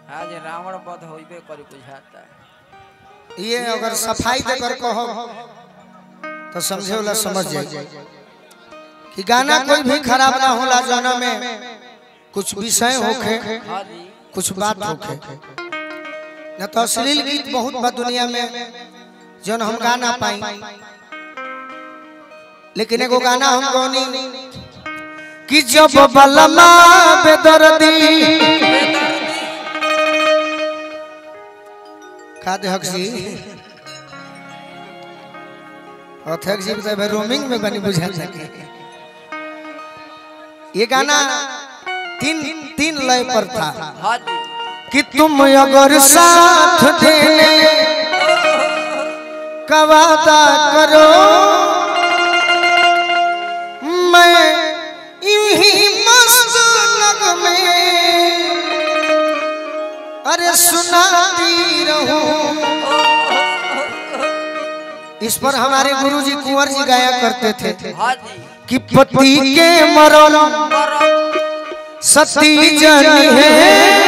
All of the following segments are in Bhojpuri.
आज रावण वध होइबे करी बुझाता ये अगर सफाई देकर कहो तो समझे वाला समझ जाए कि गाना कोई भी खराब ना होला जाना में कुछ विषय होखे हाँ जी कुछ बात होखे न तो अश्लील गीत बहुत बा दुनिया में जौन हम गा ना पाई लेकिन एगो गाना हम गौनी कि जब बलमा बेदर्दी का दे हक्सी अथक जी तो रोमिंग में बनी बुझा सके ये गाना तीन तीन लय पर था हाँ जी कि तुम अगर साथ देने का वादा करो मैं यूं ही मस्त लग में अरे सुनाती रहूं इस पर हमारे गुरुजी कुंवर जी गाया करते थे हाँ जी कि पति के मरण सती जनी है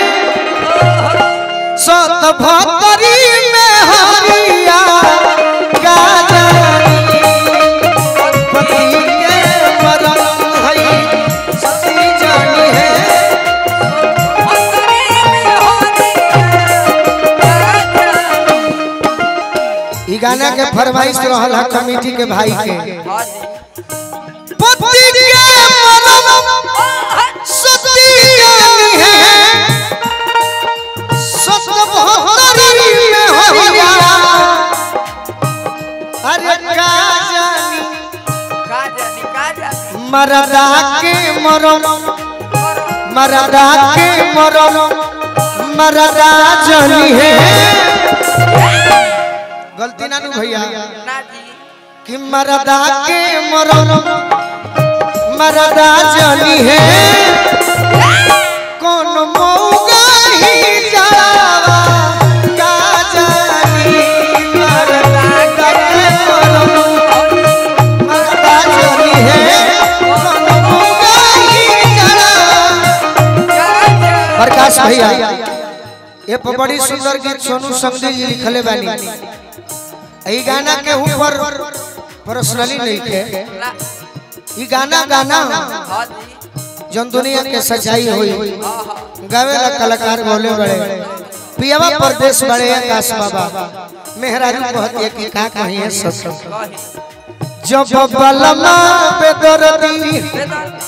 सत भतरी में हरिया गाजनी पति के मरण है सती जनी है ई गाना के फरमाइश रहल है कमेटी के भाई के हाँ जी पति के मरण सती जनी है सत भतरी में हरिया अरे का जानी का जानी का जानी मरदा के मरम मरदा के मरम मरदा जनी है गलती ना नु भैया ना जी कि मरदा के मरम मरदा जनी है कौन मौगा ही जावा का जानी मरदा के मरम मरदा जनी है कौन मौगा ही जावा प्रकाश भैया ये पर बड़ी सुंदर गीत सोनू संगदी जी लिखले बानी ई गाना के ऊपर पर्सनली नहीं के ना ई गाना गाना हाँ जी जन दुनिया के सच्चाई हुई हाँ हाँ गावे ला कलाकार बोले बड़े पियावा परदेश बड़े आकाश बाबा मेहरारू बहुत एक का कही है सस कही जब बलमा बेदर्दी बेदर्दी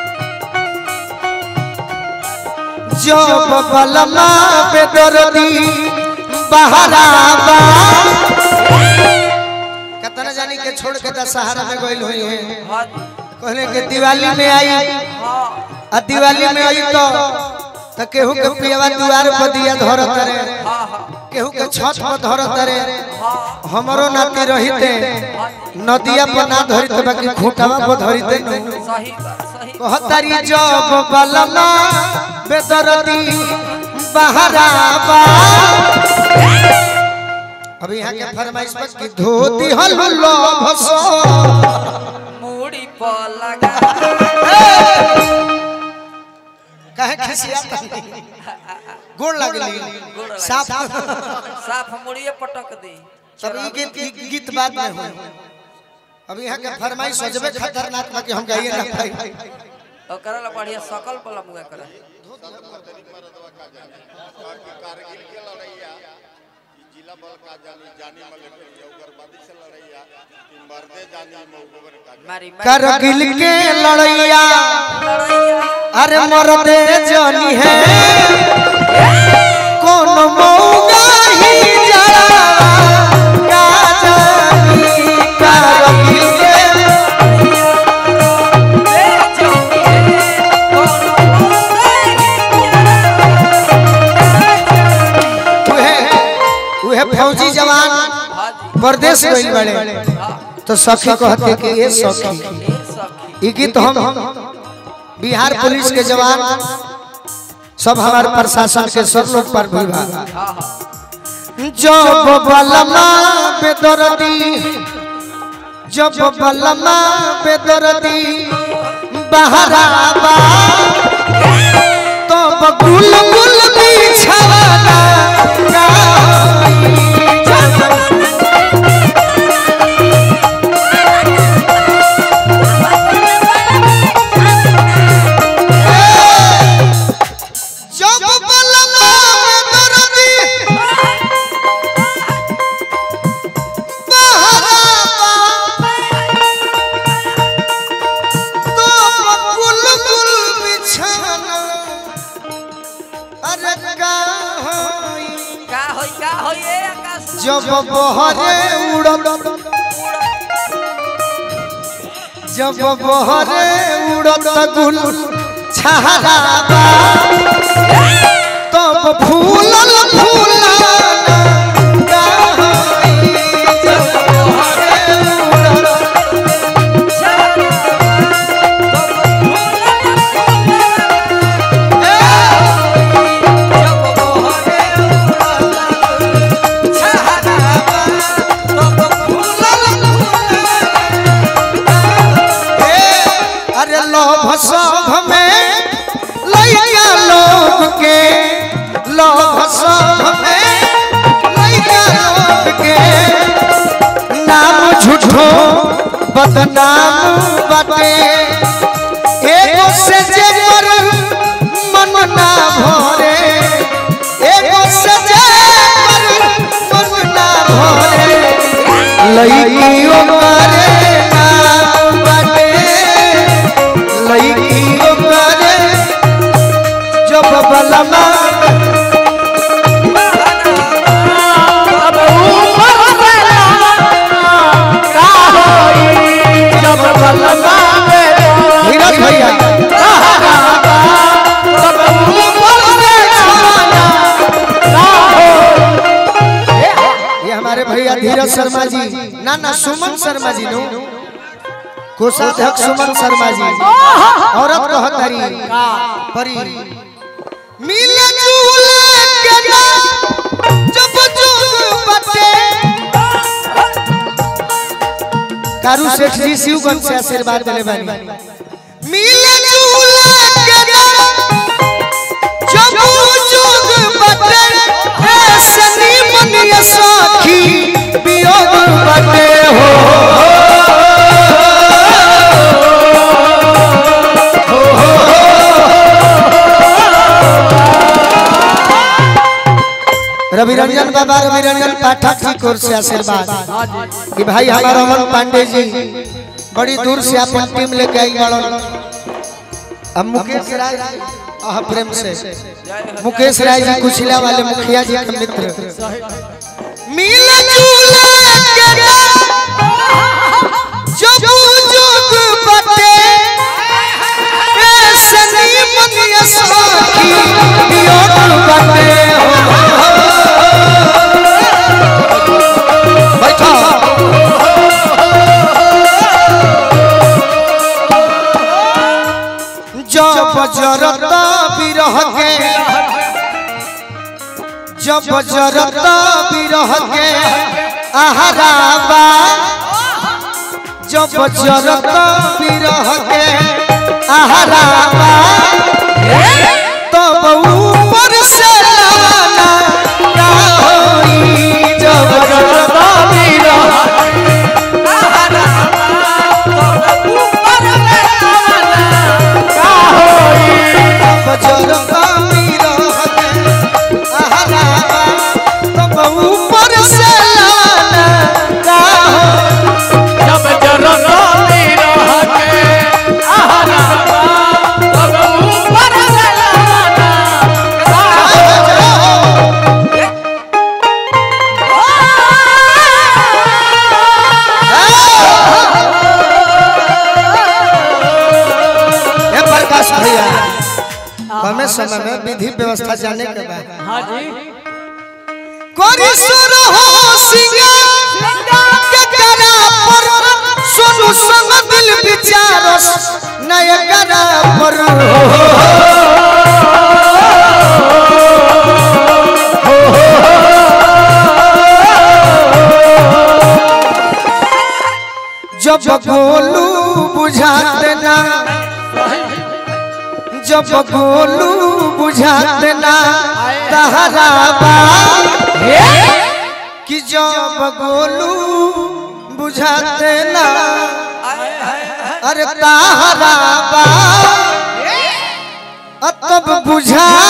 जब बलमा बेदर्दी बहरावा कितना जानी के छोड़ के दशहरा में गइल हुई है हाँ जी कहले के दिवाली में आई हाँ आ दिवाली में आई तो तो केहू के पियवा द्वार पर दिया धरत रे हाँ हाँ केहू के छत पर धरत रे हाँ हमरो नाती रहिते नदिया पर ना धरिते बाकी खूंटावा पर धरिते नु सही बात सही कहतारी जब बलमा बेदरदी बहरावा अभी यहाँ के फरमाइश पर कि धोती हल्लो भसो मूड़ी पर लगा काहे खिसिया गोड़ लगली साफ साफ मुड़िए पटक दी सब ई गीत ई गीत बाद में हो अभी यहाँ के फरमाइश सजबे खतरनाक बा कि हम गाइए ना पाई और करल बढ़िया सकल पला मुआ करे कारगिल के लड़ैया ई जिला बल का जानी जानी मलेक उग्रवादी से लड़ैया ई मर्दे जानी मौगवर का मारी करगिल के लड़ैया लड़ैया अरे मरदे जानी है कौन मौगा ही जरा का जानी करगिल के उहे उहे फौजी जवान हाँ जी परदेश गइल बड़े हाँ तो सखी कहते कि ये सखी ये सखी ई गीत हम बिहार पुलिस के जवान सब हमारे प्रशासन के सब लोग पर भी बा हाँ हाँ जब बलमा बेदर्दी जब बलमा बेदर्दी बहरावा तो गुल गुल बिछावा का होइए आकाश जब बहरे उड़त जब बहरे उड़त गुल छहराबा तब फूलल फूलाना गाहरी। जब बहरे उड़त हे, अरे लोभ सब में लैया लोग के लोभ सब में लैया लोग के नाम झूठो बदनाम बाटे एगो से जे पर मन ना भरे एगो से जे पर मन ना भरे लइकियो करे नाम बाटे लइकियो करे जब बलमा धीरज भैया ये हमारे भैया धीरज शर्मा जी ना ना सुमन शर्मा जी नो कोषाध्यक्ष सुमन शर्मा जी औरत कहत हरी परी मिले जुले के ना जब जुग बटे कारू सेठ जी शिवगंज से आशीर्वाद दिले बानी मिले जुले के ना जब जुग बटे ऐसे निमन ये साखी वियोग बटे हो रवि रंजन बाबा रवि रंजन पाठक जी कोर से आशीर्वाद कि भाई हमारा अमन पांडे जी बड़ी दूर से अपन टीम लेके आई बड़न अब मुकेश राय आह प्रेम से मुकेश राय जी कुशिला वाले मुखिया जी के मित्र मिल जुले के जब जुग बटे ऐसे निमन ये साखी वियोग बटे हो बैठा जब जरता बिरह के जब जरता बिरह के आहाराबा जब जरता बिरह के आहाराबा तब ऊपर से लाना ना होई जब जरता बिरह बजरंगा मीरा है आहारा तब ऊपर से लाना का हो ए प्रकाश भैया हमें समय में विधि व्यवस्था जाने के बाद हाँ जी कोरी सुर हो सिंगा के करा पर सुनु संग दिल विचारस नय करा पर जब गोलू बुझाते ना जब गोलू बुझाते ना तहराबा कि जब गोलू बुझाते ना अरे तहराबा तब बुझा